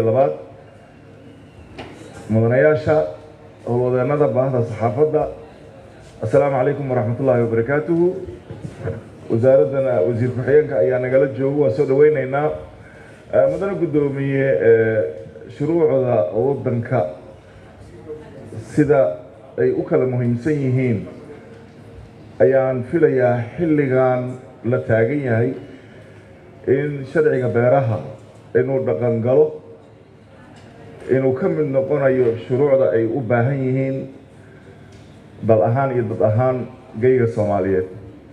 iyo labaad mudanayaasha howlwadeennada baahda saxaafadda assalaamu calaykum waraxmatullaahi wabarakaatuhu wasaaraddana wasiir ku-xigeenka ayaa nagala joogo waan soo dhaweyneynaa mudane guddoomiye shuruucda waddanka sida ay u kala muhiimsan yihiin ayaan filayaa xilligan la taagan yahay in sharciga beeraha inuu dhaqan galo inuu ka mid noqonayo shuruucda ay u baahan yihiin dal ahaan iyo dad ahaan geyga soomaaliyeed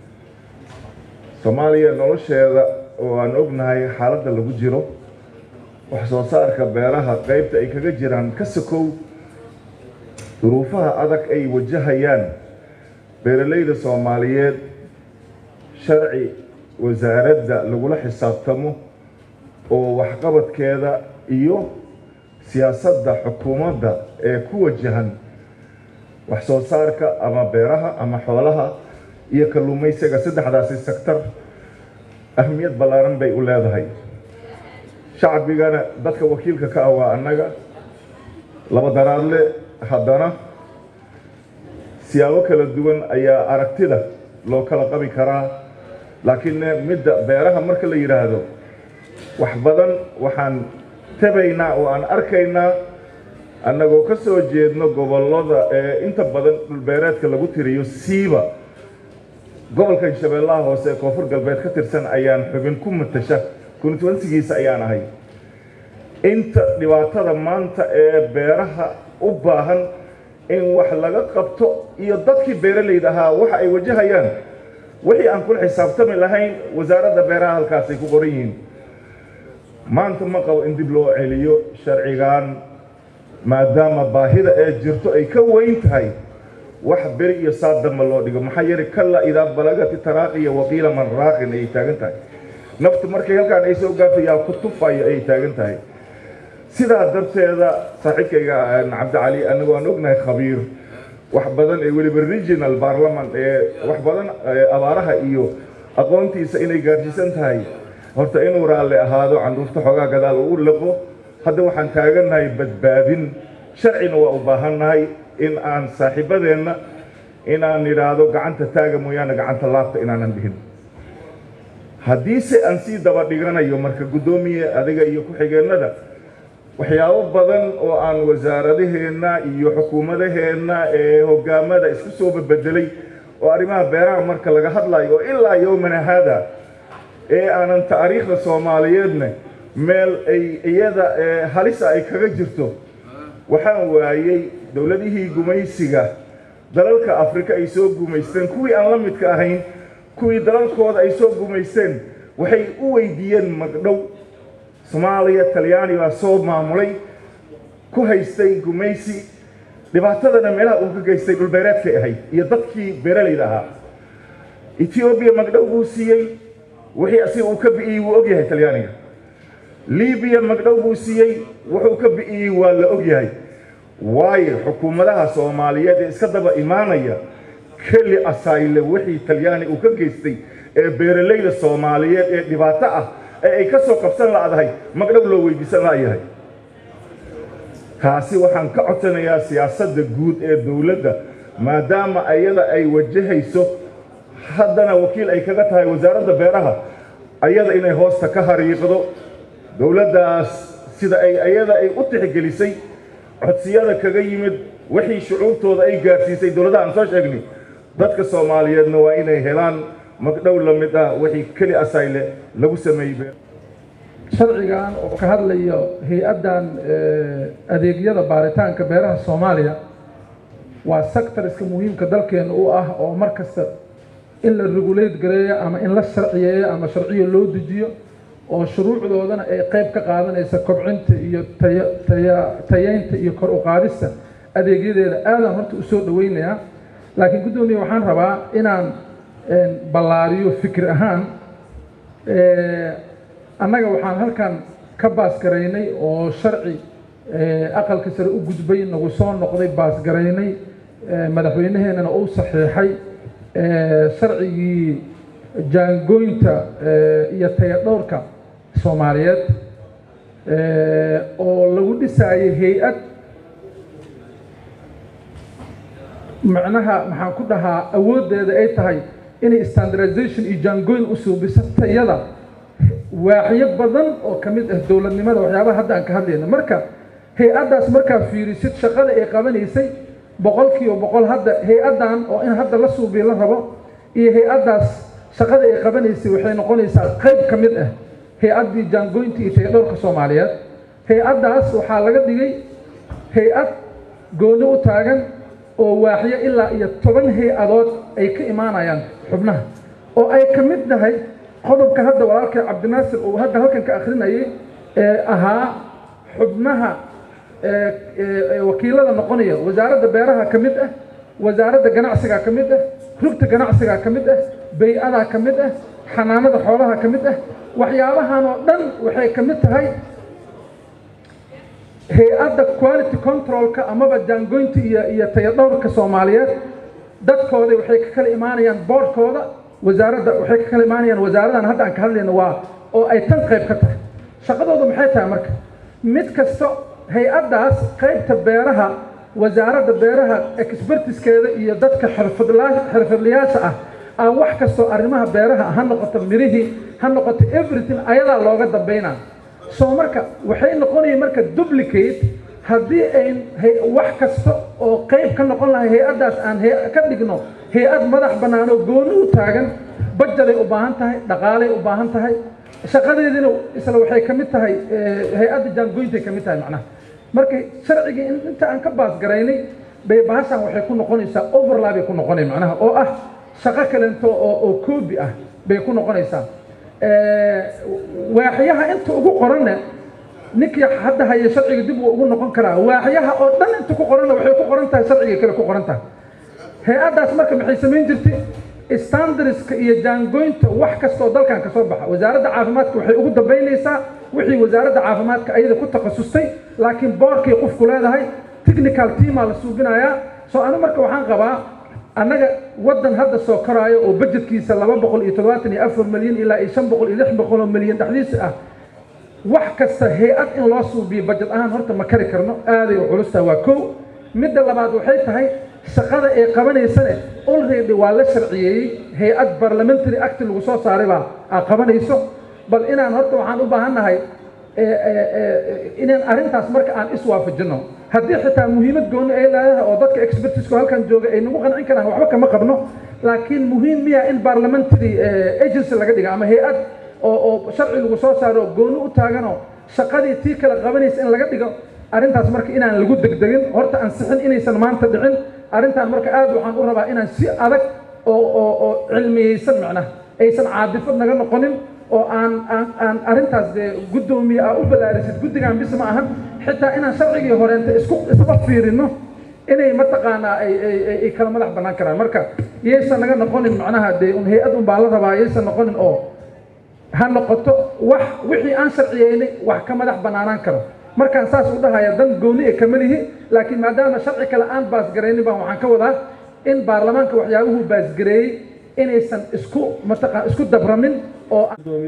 soomaaliya nolosheeda oo aan ognahay xaaladda lagu jiro wax soo saarka beeraha qeybta ay kaga jiraan ka sokow duruufaha adag ay wajahayaan beeralayda soomaaliyeed sharci wasaaradda lagula xisaabtamo oo waxqabadkeeda iyo siyaasadda xukuumadda ee ku wajahan wax soo saarka ama beeraha ama xoolaha iyo kalluumaysiga saddexdaasi sektar ahmiyad ballaaran bay u leedahay shacbigana dadka wakiilka ka ah waa annaga laba daraadle haddana siyaabo kala duwan ayaa aragtida loo kala qabi karaa laakiin midda beeraha marka la yidhaahdo wax badan waxaan tabaynaa oo aan arkaynaa annagoo ka soo jeedno gobollada ee inta badan dhulbeereedka lagu tiriyo siiba gobolkan shabeellaha hoose ee koonfur galbeed ka tirsan ayaan xubin ku matasha konstituensigiisa ayaan ahay inta dhibaatada maanta ee beeraha u baahan in wax laga qabto iyo dadkii beeralayda ahaa waxa ay wajahayaan wixii aan kula xisaabtami lahayn wasaaradda beeraha halkaasay ku qoran yihiin maanta ma qabo in dib loo celiyo sharcigan maadaama baahida ee jirto ay ka weyn tahay wax beri iyo saadamba loo dhigo maxaa yeelay kalla idaa balagati taraaqiya waqiila man raaqin ayay taagan tahay naftu markay halkaan ay soo gaafayaa ku tufayo ayay taagan tahay sidaa darteeda saaxiibkayga cabdicali anigu aan ognahay khabiir wax badan ee weliba regional parliament ee wax badan abaaraha iyo aqoontiisa inay gaarsiisan tahay horta inuu raalli ahaado canduufta xoogaa gadaal uu liqo hadda waxaan taagannahay badbaadin sharcina waa u baahannahay in aan saaxiibadeenna inaan idhaahdo gacanta taaga mooyaane gacanta laabta inaanan dhihin haddiise aan sii daba dhiganayo marka guddoomiye adiga iyo ku-xigeennada waxyaabo badan oo aan wasaaradaheenna iyo xukuumadaheenna ee hogaamada isku soo babedelay oo arrimaha beeraha marka laga hadlayo oo ilaa yowmana haada ee aanan taariikhda soomaaliyeedna meel ay iyada halisa ay kaga jirto waxaan waayey dowladihii gumaysiga dalalka afrika ay soo gumaysteen kuwii aan la midka ahayn kuwii dalalkooda ay soo gumaysteen waxay u weydiiyeen magdhow soomaaliya talyaani baa soo maamulay ku haystay gumaysi dhibaatadana meelaha uu ka geystay dhulbeereedkay ahayd iyo dadkii beeralayda ahaa etoobiya magdhow buu siiyey wixii asiga uu ka bi'iyey wuu ogyahay talyaaniga libiya magdhow buu siiyey wuxuu ka bi'iyey waa la ogyahay waayo xukuumadaha soomaaliyeed ee iska daba imaanaya keli asayle wixii talyaani uu ka geystay ee beeralayda soomaaliyeed ee dhibaato ah ee ay ka soo qabsan la'dahay magdhow loo weydiisan la'yahay taasi waxaan ka codsanayaa siyaasadda guud ee dowladda maadaama ayada ay wajahayso haddana wakiil ay kaga tahay wasaaradda beeraha ayada inay hoosta ka hariiqdo dowladdaas sida ay ayada ay u tixgelisay codsiyada kaga yimid wixii shucuurtooda ay gaarsiisay dowladaha aan soo sheegnay dadka soomaaliyeedna waa inay helaan magdhow la mid ah wixii keli asayle lagu sameeyey sharcigan oo ka hadlayo hay-addan adeegyada baaritaanka beeraha soomaaliya waa sectoriska muhiimka dalkeena u ah oo mar kasta in la regulate gareeyo ama in la sharciyeeyo ama sharciyo loo dejiyo oo shuruucdoodana ay qayb ka qaadanaysa kobcinta iyo taya taya tayeynta iyo kor u qaadista adeegyadeeda aadaan horta u soo dhaweynayaa laakiin guddoomiye waxaan rabaa inaan ballaariyo fikir ahaan annaga waxaan halkan ka baasgaraynay oo sharci aqalka sare u gudbay nagu soo noqday baasgaraynay madaxweyneheenana uu saxiixay sharcigii jaangooynta iyo tayadhowrka soomaaliyeed oo lagu dhisaayay hay-ad macnaha maxaan ku dhahaa awooddeeda ay tahay inay standardization iyo jaangoyn u suubiso tayada waaxyo badan oo ka mid ah dowladnimada waxyaabaha hadda aan ka hadlayno marka hay-addaas markaa fiirisid shaqada ay qabanaysay boqol kiiba boqol hadda hay-addan oo in hadda la suubiyo la rabo iyo hay-addaas shaqada ay qabanaysay waxay noqonaysaa qayb ka mid ah hay-addii jaangoynta iyo tayadhowrka soomaaliyeed hay-addaas waxaa laga dhigay hay-ad gooni u taagan oo waaxyo ilaa iyo toban hay-adood ay ka imaanayaan xubnaha oo ay ka mid tahay qodobka hadda walaalkay cabdinaasir uu hadda halkan ka akrinayay ee ahaa xubnaha wakiilada noqonaya wasaaradda beeraha ka mid ah wasaaradda ganacsiga ka mid ah rugta ganacsiga ka mid ah bay-ada ka mid ah xanaanada xoolaha ka mid ah waxyaabahan oo dhan waxay ka mid tahay hay-adda quality controlka amaba jaangoynta iyo iyo tayadhowrka soomaaliyeed dadkooda waxay ka kala imaanayaan boordkooda wasaaradda waxay ka kala imaanayaan wasaaradan hadda aan ka hadlayno waa oo ay tan qayb ka tahay shaqadoodu maxay tahay marka mid kasta hay-addaas qaybta beeraha wasaaradda beeraha expertiskeeda iyo dadka xirfadlayaasha ah aan wax kastoo arrimaha beeraha ha noqoto mirihii ha noqoto everything ayadaa looga dambaynaa soo marka waxay noqonaya marka duplicate haddii ayn wax kasta oo qayb ka noqon lahay hay-addaas aan ka dhigno hay-ad madax bannaan oo gooni u taagan bajaday u baahan tahay dhaqaalay u baahan tahay shaqadeediina isla waxay ka mid tahay hay-adda jaangoyntay ka mid tahay macnaha marka sharcigii inta aan ka baasgaraynay bay bahashan waxay ku noqonaysaa overlabay ku noqonay macnaha oo ah shaqo kalento oo oo koobi ah bay ku noqonaysaa waaxyaha inta ugu qoranna ninkii hadda haya sharciga dib uu ugu noqon karaa waaxyaha oo dhan inta ku qoranna waxay ku qoran tahay sharciga kale ku qoran tahay hay-addaas marka maxay samayn jirtay standardska iyo jaangoynta wax kasta oo dalkan ka soo baxa wasaaradda caafimaadka waxay ugu dambaynaysaa wixii wasaaradda caafimaadka ayada ku takhasustay laakiin boorkay qofku leedahay technical teamaa la suubinayaa soo anu marka waxaan qabaa annaga waddan hadda soo koraayo oo bajetkiisa laba boqol iyo toddobaatan iyo afar milyan ilaa iyo shan boqol iyo lix boqol oo milyan dhexdiisa ah wax kasta hay-ad in loo suubiyo bajet ahaan horta ma kari karno aaday u culustaha waa kow midda labaad waxay tahay shaqada ay qabanaysane already waa la sharciyeeyey hay-ad parliamentary act lagu soo saaray baa aa qabanayso bal inaan horta waxaan u baahannahay inaan arrintaas marka aan iswaafajino haddii xitaa muhiimad gooni ay leedahay oo dadka expertisku halkan jooga ay nagu qancin karaan waxba kama qabno laakiin muhiim miya in parliamentary agency laga dhiga ama hay-ad oo oo sharci lagu soo saaro gooni u taaganoo shaqadii tii kala qabanaysa in laga dhigo arrintaas marka inaan lagu degdegin horta ansixin inaysan maanta dhicin arrintan marka aad waxaan u rabaa inaan si adag oo oo oo cilmiyeysan macnaha aysan caadifad naga noqonin oo aan aan aan arrintaas dee guddoomiye aa u ballaarisid guddigan bis ma ahan xitaa inaan sharcigii horeenta isku isla fiirino inay mataqaanaa ay ay ay kala madax bannaan karaan marka yaysan naga noqonin macnaha dee un hay-ad un baa la rabaa yaysan noqonin oo ha noqoto wax wixii aan sharciyeynay wax ka madax bannaanaan karo markaan saas u dhahaya dan gooni e kama lihi laakiin maadaama sharci kale aan baasgaraynin baan waxaan ka wadaa in baarlamaanka waxyaabuhu baasgareeyey inaysan isku mataqaan isku dabramin oo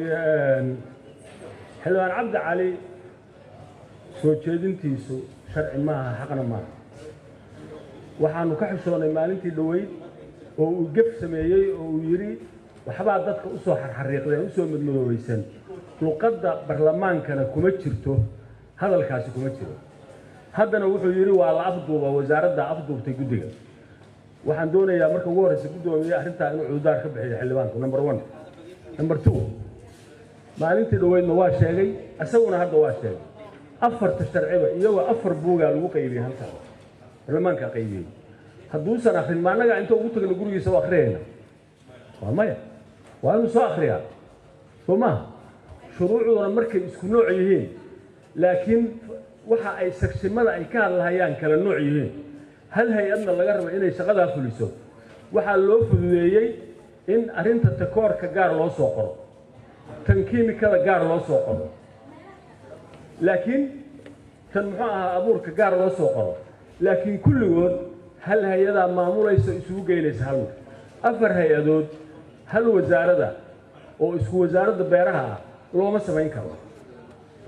xildhibaan cabdi cali soo jeedintiisu sharci maaha xaqna maaha waxaanu ka xishoonnay maalintii dhoweyd oo uu gef sameeyey oo uu yidhi waxbaa dadka u soo xarxariiqdeen u soo madmadoobaysan luqadda barlamaankana kuma jirto hadalkaasi kuma jiro haddana wuxuu yidhi waa la afduuba wasaaradda afduubtay guddiga waxaan doonayaa marka ugu horreysa guddoomiye arrintaa inuu cududaar ka bixiyo xildhibaanku number one number two maalintii dhoweydna waa sheegay isaguna hadda waa sheegay afarta sharciba iyagoo afar buugaa lagu qaybiyey halkaa barlamaankaa qaybiyey hadduusan akrin ma annagaa inta ugu tagna gurigiisa u akhriyayna waa maya waa inuu soo akhriyaa soo maaha shuruucduna markay isku nooc yihiin laakiin waxa ay sagsimada ay ka hadlahayaan kala nooc yihiin hal hay-adna laga rabo inay shaqadaa fuliso waxaa loo fududeeyey in arrinta takoorka gaar loo soo qoro tan kiimikada gaar loo soo qoro laakiin tan muxuu ahaa abuurka gaar loo soo qoro laakiin kulligood hal hay-adaa maamulaysa isugu geynaysa hal mar afar hay-adood hal wasaarada oo isku wasaaradda beeraha ah looma samayn karo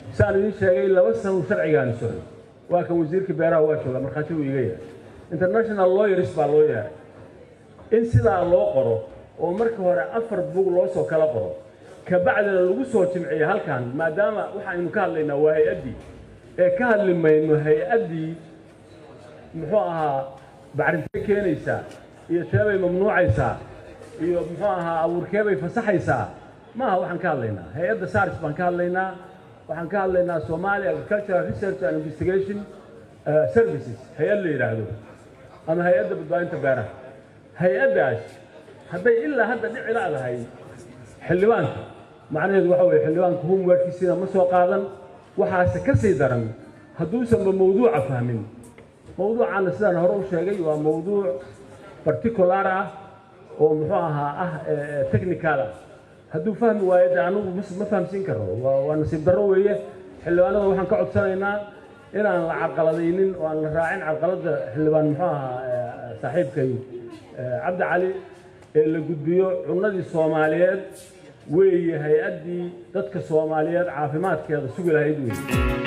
saan idiin sheegay laba sano sharcigaani socday waa kan wasiirka beeraha waa jooga markhaati uu iga yahay international lawyers baa loo yeeray in sidaa loo qoro oo marka hore afar bug loo soo kala qoro kabacdina lagu soo jimciyo halkan maadaama waxaynu ka hadlaynaa waa hay-addii ee ka hadli mayno hay-addii muxuu ahaa bacrintay keenaysaa iyo teebay mamnuucaysaa iyo muxuu ahaa abuurkeebay fasaxaysaa maaha waxaan ka hadlaynaa hay-adda sars baan ka hadlaynaa waxaan ka hadlaynaa Somali Agricultural Research and Investigation uh, Services hay-ad la yidhaahdo ama hay-adda badbaadinta beeraha hay-addaas hadday ilaa hadda dhici la'dahay xildhibaanka macnaheedu waxa weeye xildhibaanka homeworkiisina ma soo qaadan waxaase ka sii daran hadduusanba mawduuca fahmin mawduucaana sidaan hore u sheegay waa mawduuc particular ah oo muxuu ahaa ah technical ah hadduu fahmi waayo de anigu ma fahamsiin karo waa nasiib darro weeye xildhibaanada waxaan ka codsanaynaa inaan la carqaladaynin oo aan la raacin carqaladda xildhibaan muxuu ahaa saaxiibkay cabdi cali ee la gudbiyo cunnadii soomaaliyeed weeye hay-addii dadka soomaaliyeed caafimaadkeeda sugi lahayd weeye